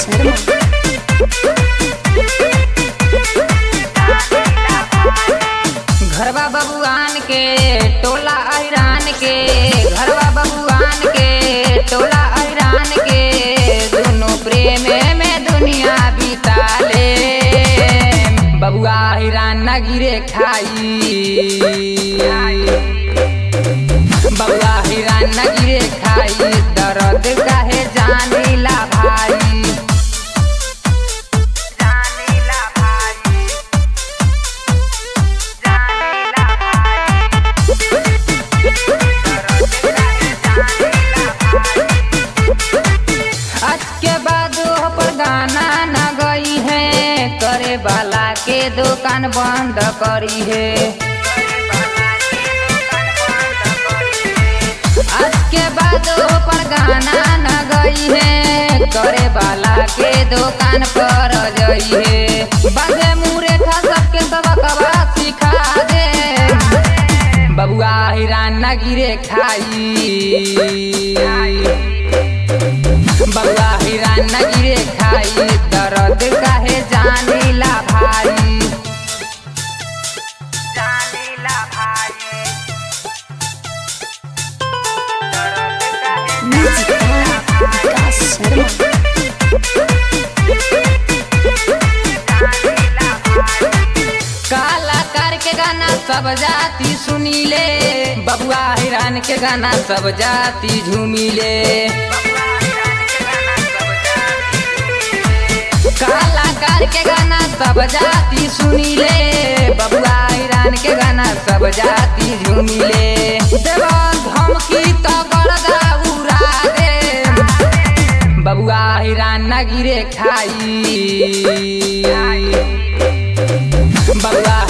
शर्मा घरवा बबुआन के टोला ऐरान के घरवा बबुआन के टोला ऐरान के दोनों प्रेम में दुनिया बिताले बबुआ ऐरान न गिरे खाई बबुआ ऐरान न गिरे खाई दर्द काहे जानीला भाई जानीला भाई जानीला भाई आज के बाद ओह पर गाना न गई है करे वाला के दुकान बंद करी है आज के बाद ओह पर गाना न गई है करे वाला के दुकान पर जई है बाजे मुरे खा सबके सबकवा सिखा दे बबुआ हिरान न गिरे खाई बबुआ हिरान न गिरे खाई दर्द काहे जानीला भाई जानीला भाई दर्द काहे म्यूजिक बाय विकास शर्मा कलाकार के गाना सब जाति सुनीले बबुआ हिरान के गाना सब जाति झूमिले कलाकार के गाना सब जाति सुनीले बबुआ हिरान के गाना सब जाति झूमिले देवा धमकी तो गर्दा उड़ा दे बबुआ हिरान न गिरे खाई बबुआ